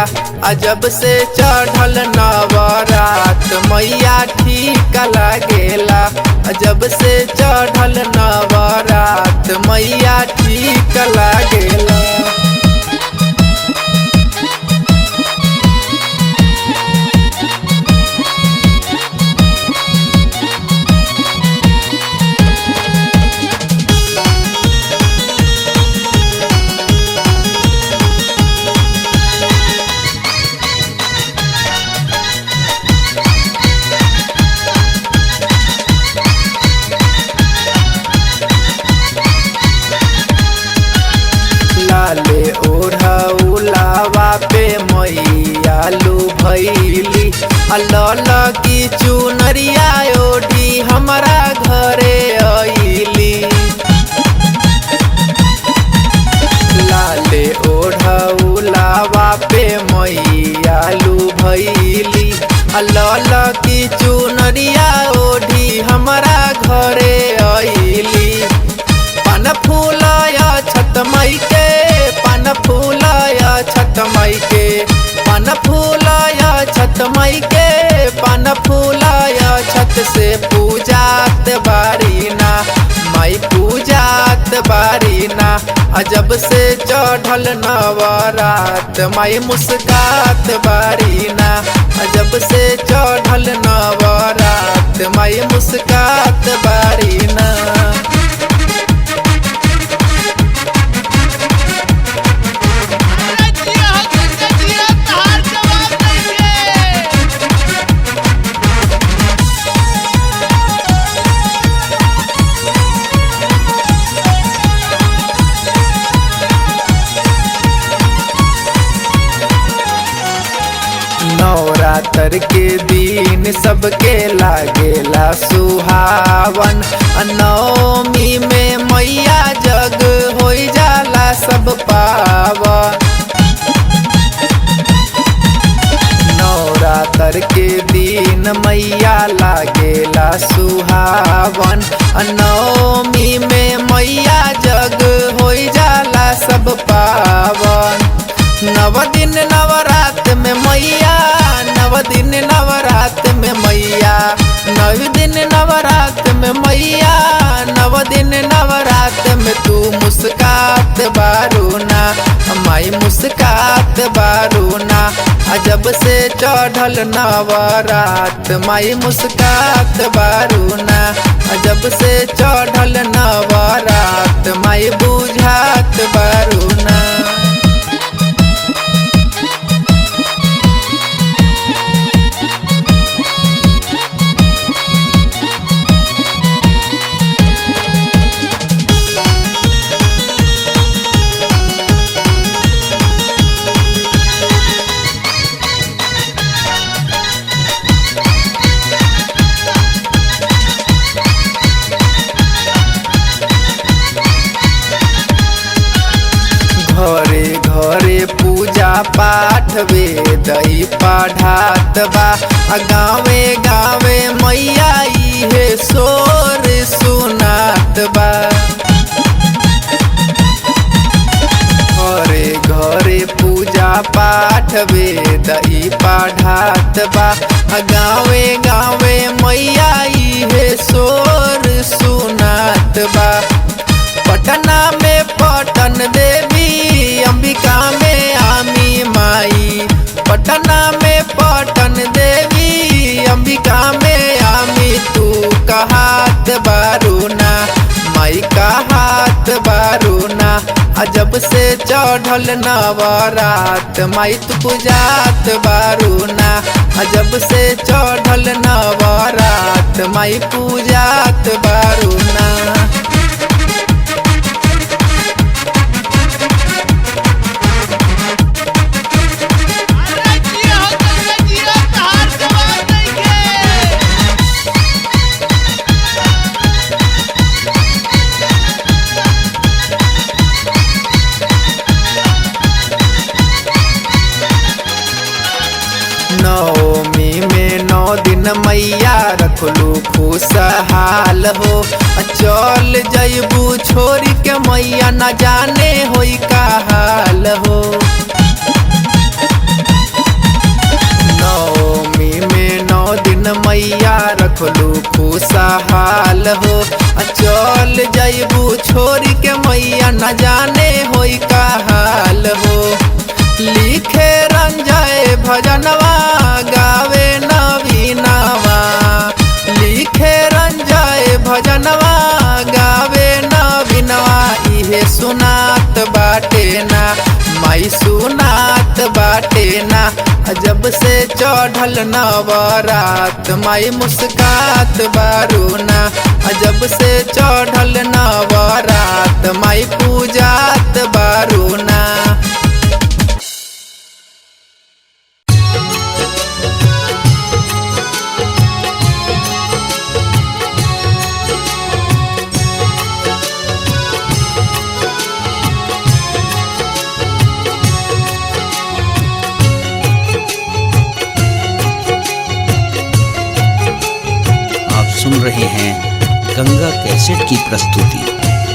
अजब से चढ़ल नवरात मैया ठीक लागेला अजब से चढ़ल नवरात मैया ठीक लागेला लाले ओढ़ौलावा पे मैयालू भैली अल्ल की चुनरिया ओढ़ी हमारा घरे अइली लाले ओढ़ौलावा पे मैयालू भैली अल्ल की चुनरिया ओढ़ी हमारा घरे अइली पान फूलाय छत मई के पान फूलाय छत मई के पान फूलाय छत मई के पान फूलाय छत से पूजात बारीना माई पूजात बारीना अजब से चढ़ल नवरात माई मुस्कात बारीना अजब से चढ़ल नवरात माई मुस्कात बारीना जिया हो जिया जिया तहार जवाब नइखे नवरात्र के दिन सबके लागेला सुहावन नवमी में मैया जग हो जाला सब पावन नवरात्र के दिन मैया लागेला सुहावन नवमी में मैया जग हो जाला सब पावन नव दिन नवरात में मैया नव दिन नवरात में मैया नव दिन नवरात में मैया नव दिन नवरात में तू मुस्कात बारूना माई मुस्कात बारूना अजब से चढ़ल नवरात माई मुस्कात बारूना अजब से चढ़ल नवरात माई बुझात बारूना घरे घरे पूजा पाठ वेदई पढ़ात बा आ गावे गावे मैया इहे शोर सुनात बा घरे घरे पूजा पाठ वेदई पढ़ात बा आ गावे गावे मैया इहे शोर सुनात बा पटना में पटन देवी अंबिका में आमी माई पटना में पटन देवी अंबिका में आमी तू कहात बारूना माई कहात बारूना अजब से चढ़ल नवरात माई तू पूजात बारूना अजब से चढ़ल नवरात माई पूजात बारूना अरे जिया हो जिया जिया तहार जवाब नइखे नवमी में नौ दिन मैया रखलू खुशहाल हो आ चल जैबू छोरी के मैया न जाने होई का हाल हो मैया रखलू खुशहाल हो आ चल जैबू छोरी के मैया न जाने होई का हाल हो लिखे रंजय भजनवा गावे नवीनवा लिखे रंजय भजनवा गावे नवीनवा इहे सुनात बाटे ना माई सुनात बाटे ना जब से चढ़ल नवरात माई मुस्कात बारूना जब से चढ़ल नवरात माई पूजात बारूना आप सुन रहे हैं गंगा कैसेट की प्रस्तुति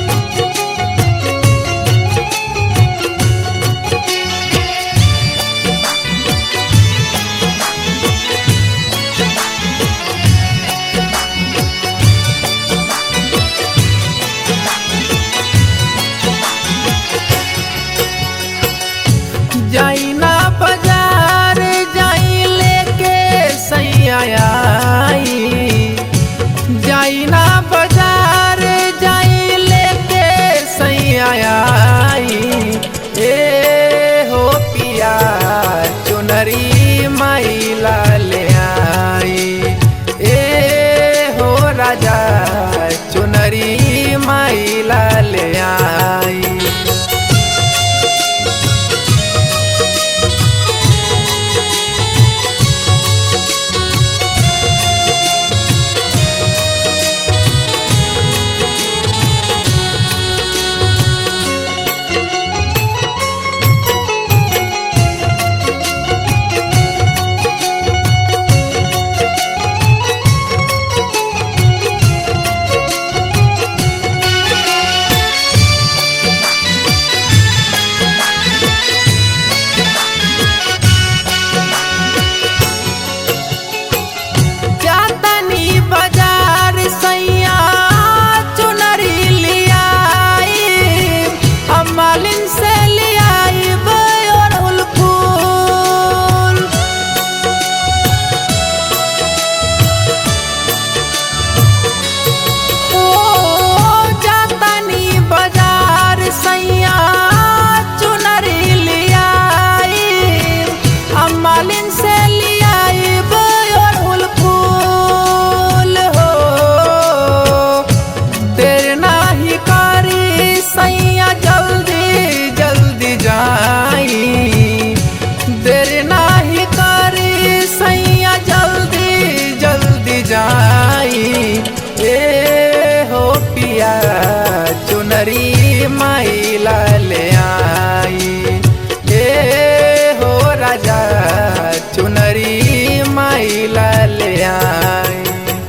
जाई ना बाजार जाई लेके सैया आई जाई ना बाजार जाई लेके सैया आई ए हो पिया चुनरी माई लाले आई ए हो राजा चुनरी माई लाले आई जातनी बाजार सैया चुनरी लियाई हम मालिन से लियाई बयोरहुल फूल ओ जातनी बाजार सैया चुनरी लियाई हम मालिन से लियाई बयोरहुल फूल हो देर नाही करी सैया जल्दी जल्दी जाई देर नाही करी सैया जल्दी जल्दी जाई ए हो पिया चुनरी माई लाले आई ए हो राजा चुनरी माई लाले आई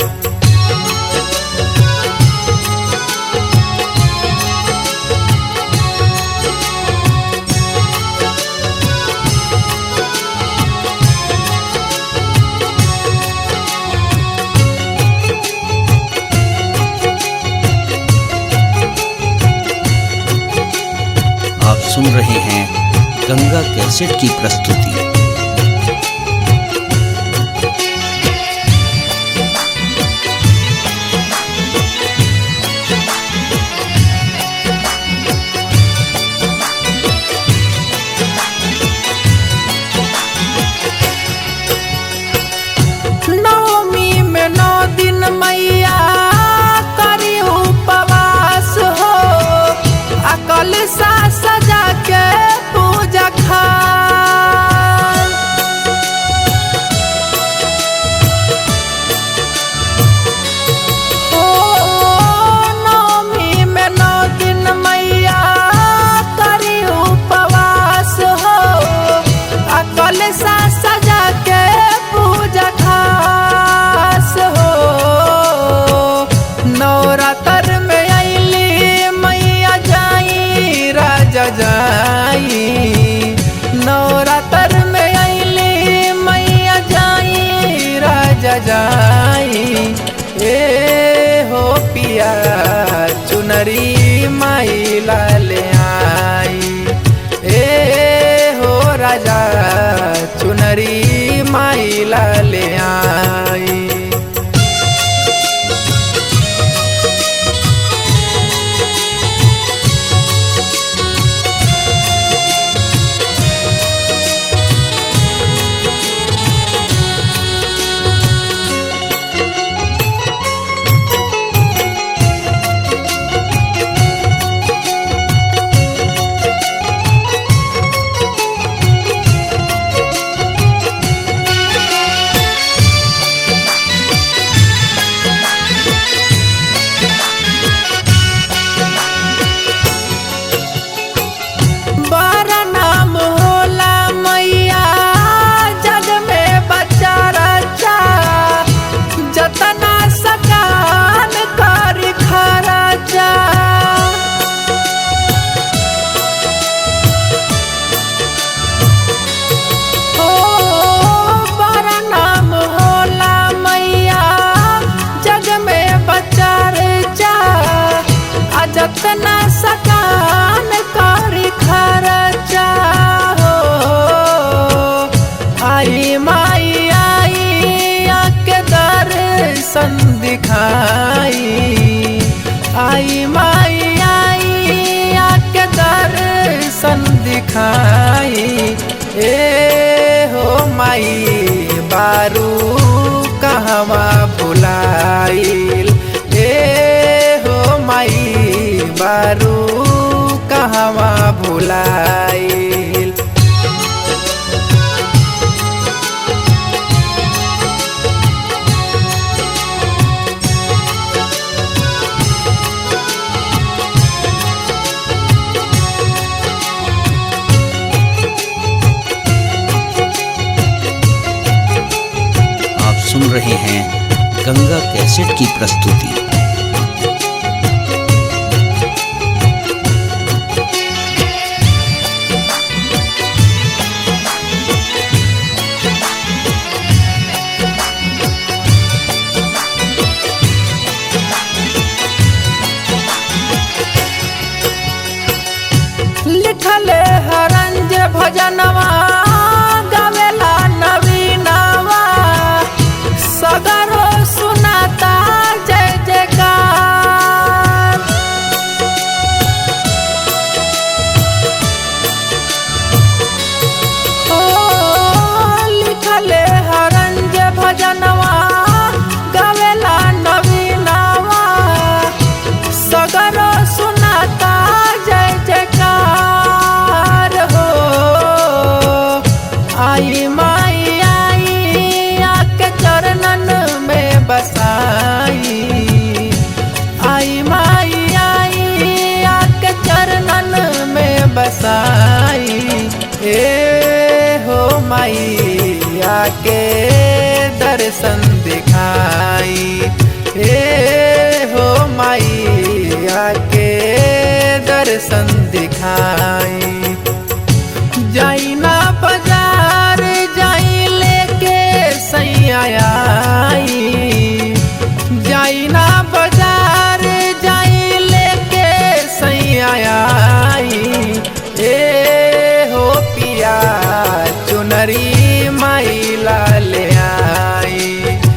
आप सुन रहे हैं गंगा कैसेट की प्रस्तुति नवमी में नौ दिन मैया करी उपवास हो अकल सा सजा के पूजा खास बारू कहवा भुलाइल आप सुन रहे हैं गंगा कैसेट की प्रस्तुति लिखले हरंज भजनवा गावेला नवीनवा सगरो सुनाता जय जयकार ओ लिखले हरंज भजनवा गावेला नवीनवा सगरो सुनाता जय जयकार हो आई माई आई आके चरणन में बसाई आई माई आई आके चरणन में बसाई ए हो माई आके दर्शन दिखाई ए हो माई आके दर्शन दिखाई जाई ना बाजार जाई लेके सैया आई जाई ना बाजार जाई लेके सैया आई ए हो पिया चुनरी माई ला ले आई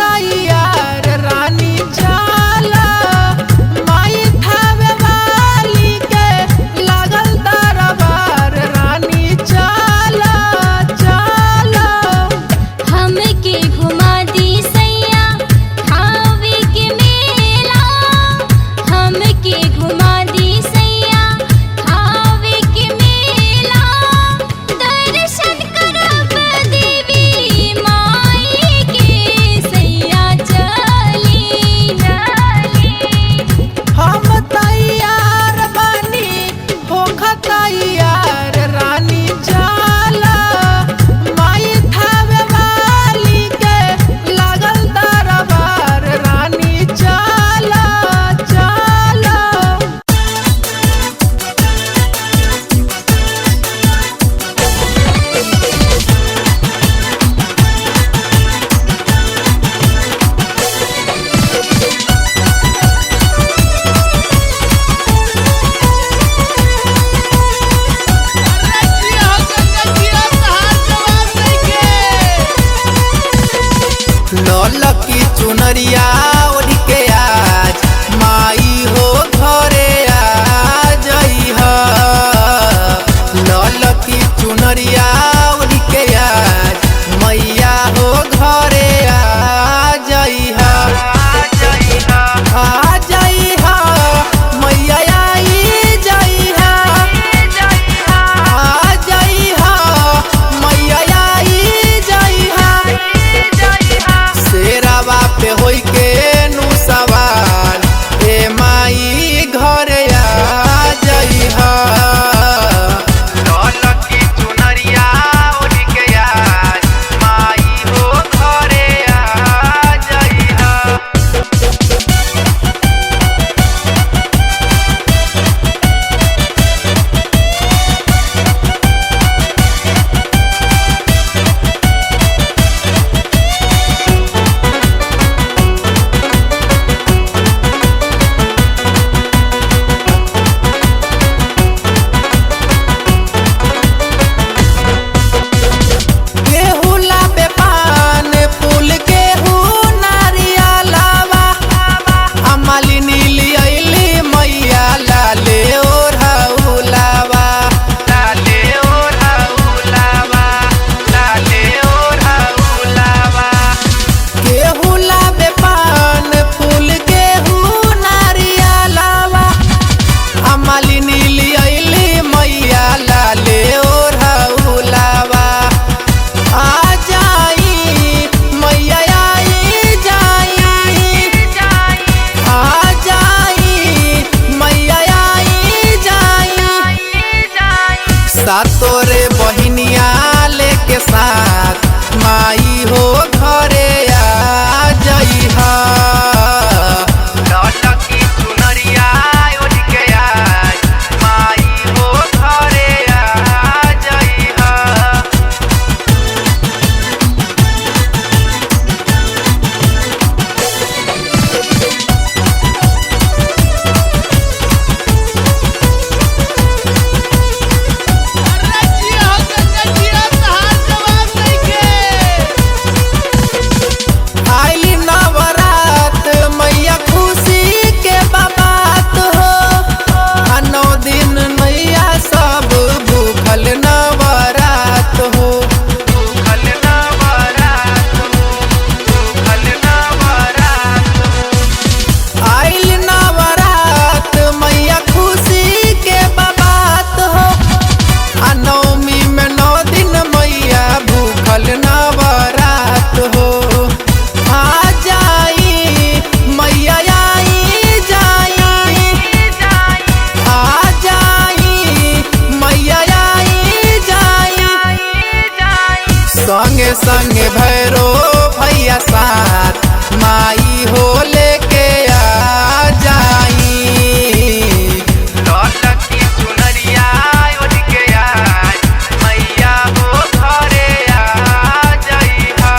तैयार रानी जाला माई थावे वाली के लागल दरबार रानी जाला जाला हमके घुमा दी सैया खावे के मेला हमके घुमा दी सैया खावे के मेला दर्शन करब देवी माई के सैया चली चली हम तैयार बानी होख तैयार रानी जाला माई थावे वाली के लागल दरबार रानी जाला जाला अरे जिया हो गंगा जिया तहार जवाब नइखे ललकी चुनरिया ओढ़ के आज माई हो घरे आ जइहा ललकी चुनरिया ओढ़ के आज मैया हो घरे आ जइहा आ जइहा मैया आई जइहा आ जइहा मैया आई जइहा शेरावा पे होई के नु सवार ए माई घरे आ जइहा ललकी चुनरिया ओढ़ के आज माई हो घरे आ जइहा केहू लाबे पान फूल केहू नारियलावा अमालिनी लियली मैया लाले ओढ़ौलावा लाले ओढ़ौलावा लाले ओढ़ौलावा केहू लाबे पान फूल केहू नारियलावा अमालिनी लियली मैया लाले ओढ़ौलावा आ जाई मैया आई जाई आ जाई मैया आई जाई सातोरे बहिनिया लेके साथ माई हो घरे आ जइहा ललकी चुनरिया ओढ़ के आज माई हो घरे आ जइहा अरे जिया हो गंगा जिया तहार जवाब नइखे आइली नवरात मैया खुशी के बाबात हो आ नौ दिन मैया सब भूखल नवरात हो भूखल नवरात हो भूखल नवरात हो आइल नवरात मैया खुशी के बाबात हो आ नवमी में नौ दिन मैया भूखल नवरात हो आ जाई मैया आई जाई आ जाई मैया आई जाई संगे संगे भैरो भैया साथ माई हो लेके आ जाई ललकी चुनरिया ओढ़ के आज मैया हो घरे आ जइहा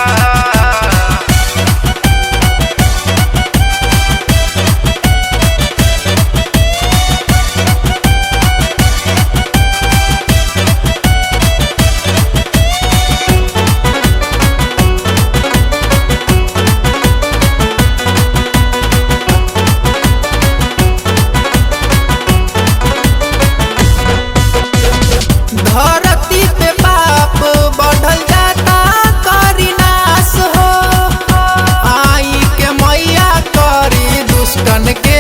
भगतन के